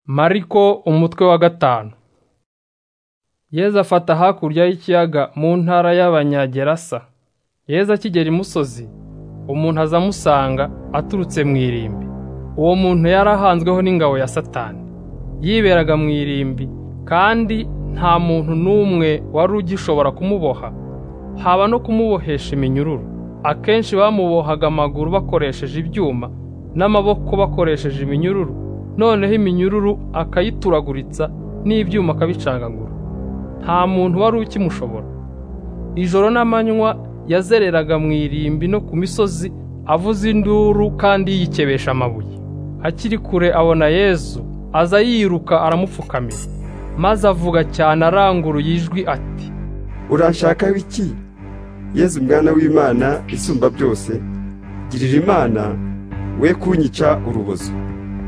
Mariko umutwe wa gatanu Yezu afata hakurya y'ikiyaga mu ntara y'Abanyagerasa. Yezu akigera imusozi, umuntu aza amusanga aturutse mu irimbi. Uwo muntu yari ahanzweho n'ingabo ya Satani. Yiberaga mu irimbi, kandi nta muntu n'umwe wari ugishobora kumuboha, haba no kumubohesha iminyururu. Akenshi bamubohaga amaguru bakoresheje ibyuma, n'amaboko bakoresheje iminyururu, noneho iminyururu akayituraguritsa n'ibyuma akabicangagura. Nta muntu wari ukimushobora. Ijoro n'amanywa yazereraga mu irimbi no ku misozi avuza induru kandi yikebesha amabuye. Akiri kure abona Yezu, aza yiruka aramupfukamira, maze avuga cyane aranguruye ijwi ati: urashaka iki Yezu mwana w'imana isumba byose girira imana we kunyica urubozo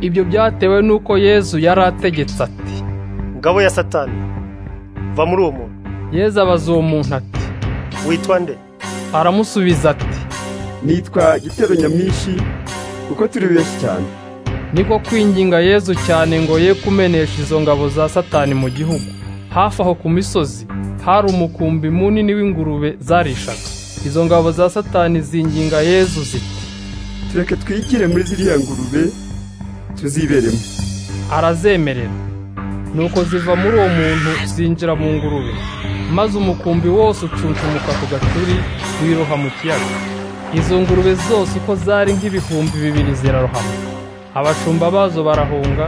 Ibyo byatewe n'uko Yezu yari ategetse ati. ngabo ya satani va muri uwo muntu Yezu abaza uwo muntu ati. witwa nde Aramusubiza ati. nitwa gitero nyamwinshi kuko turi benshi cyane Niko kwinginga Yezu cyane ngo ye kumenesha izo ngabo za Satani mu gihugu. Hafi aho ku misozi hari umukumbi munini w'ingurube zarishaga. Izo ngabo za Satani zinginga Yezu ziti. tureke twigire muri ziriya ngurube tuziberemo arazemerera nuko ziva muri uwo muntu zinjira mu ngurube maze umukumbi wose ucuncumuka ku gaturi wiroha mu kiyaga izo ngurube zose uko zari nk'ibihumbi bibiri zirarohama abashumba bazo barahunga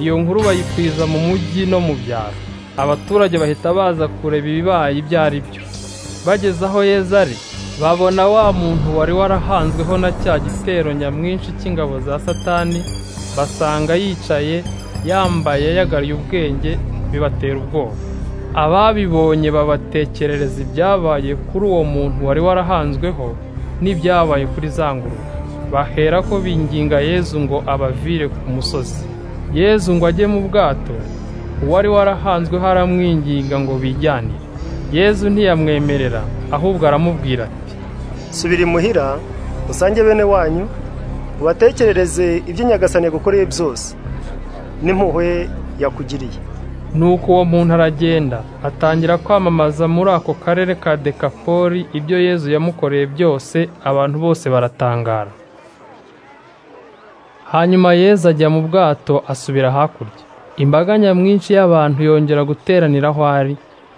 iyo nkuru bayikwiza mu mujyi no mu byaro abaturage bahita baza kureba ibibaye ibyo ari byo bageze aho yeza ari babona wa muntu wari warahanzweho na cya gitero nyamwinshi cy'ingabo za satani basanga yicaye yambaye yagariye ubwenge bibatera ubwoba ababibonye babatekerereza ibyabaye kuri uwo muntu wari warahanzweho n'ibyabaye kuri za ngurube bahera ko binginga yezu ngo abavire ku musozi yezu ngo ajye mu bwato uwari warahanzweho aramwinginga ngo bijyanire yezu ntiyamwemerera ahubwo aramubwira ati subira imuhira usange bene wanyu ubatekerereze ibyo nyagasani yagukoreye byose n'impuhwe yakugiriye nuko uwo muntu aragenda atangira kwamamaza muri ako karere ka dekapoli ibyo yezu yamukoreye byose abantu bose baratangara hanyuma yezu ajya mu bwato asubira hakurya imbaga nyamwinshi y'abantu yongera guteranira aho ari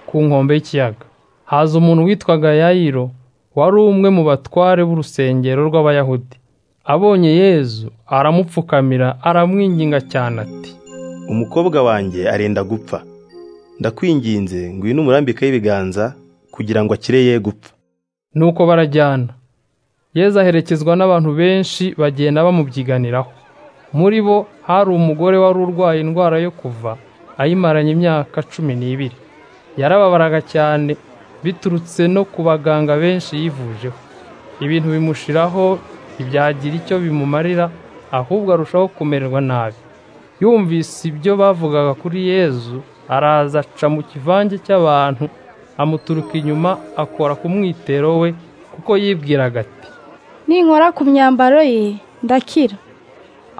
ku nkombe y'ikiyaga haza umuntu witwaga yayiro wari umwe mu batware b'urusengero rw'abayahudi abonye yezu aramupfukamira aramwinginga cyane ati umukobwa wanjye arenda gupfa ndakwinginze ngwino umurambike y'ibiganza kugira ngo akire ye gupfa nuko barajyana yezu aherekezwa n'abantu benshi bagenda bamubyiganiraho muri bo hari umugore wari urwaye indwara yo kuva ayimaranye imyaka cumi n'ibiri yarababaraga cyane biturutse no ku baganga benshi yivujeho ibintu bimushiraho ntibyagira icyo bimumarira ahubwo arushaho kumererwa nabi yumvise ibyo bavugaga kuri yezu araza aca mu kivange cy'abantu amuturuka inyuma akora ku mwitero we kuko yibwiraga ati ninkora ku myambaro ye ndakira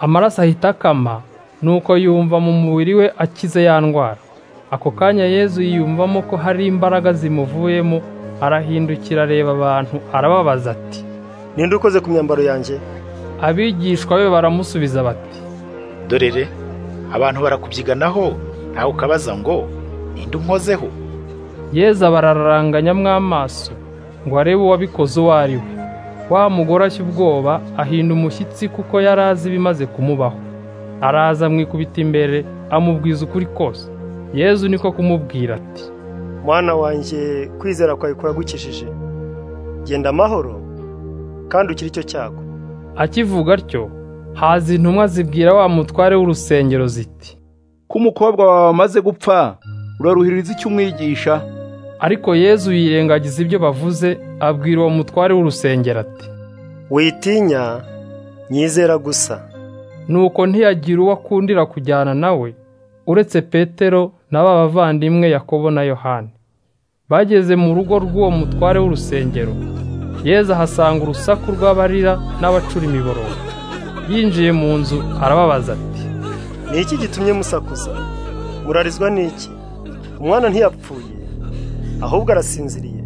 amaraso ahita akama nuko yumva mu mubiri we akize ya ndwara ako kanya yezu yiyumvamo ko hari imbaraga zimuvuyemo arahindukira areba abantu arababaza ati ninde ukoze ku myambaro yanjye abigishwa be baramusubiza bati dorere abantu barakubyiganaho ntawe ukabaza ngo ninde unkozeho yezu abararanganyamo amaso ngo arebe uwabikoze uwo ari we wa mugore ashya ubwoba ahinda umushyitsi kuko yari azi ibimaze kumubaho araza amwikubita imbere amubwiza ukuri kose yezu niko kumubwira ati mwana wanjye kwizera kwawe kuragukijije genda amahoro kandi ukire icyo cyago akivuga atyo haza intumwa zibwira wa mutware w'urusengero ziti ko umukobwa wawe amaze gupfa uraruhiriza icyo umwigisha ariko yezu yirengagiza ibyo bavuze abwira uwo mutware w'urusengero ati witinya nyizera gusa nuko ntiyagira uwo akundira kujyana nawe uretse petero na ba bavandimwe yakobo na yohani bageze mu rugo rw'uwo mutware w'urusengero yezu ahasanga urusaku rw'abarira n'abacura imiborogo yinjiye mu nzu arababaza ati ni iki gitumye musakuza murarizwa n'iki umwana ntiyapfuye ahubwo arasinziriye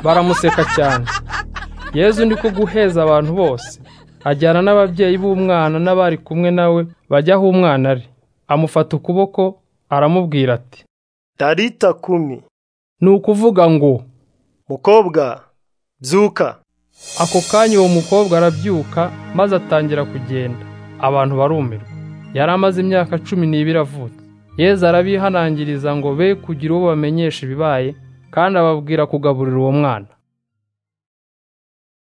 baramuseka cyane yezu ni ko guheza abantu bose ajyana n'ababyeyi b'umwana n'abari kumwe nawe bajya aho umwana ari amufata ukuboko aramubwira ati tarita kumi ni ukuvuga ngo mukobwa byuka ako kanya uwo mukobwa arabyuka maze atangira kugenda abantu barumirwa yari amaze imyaka cumi n'ibiri avutse yezu arabihanangiriza ngo be kugira uwo bamenyesha ibibaye kandi ababwira kugaburira uwo mwana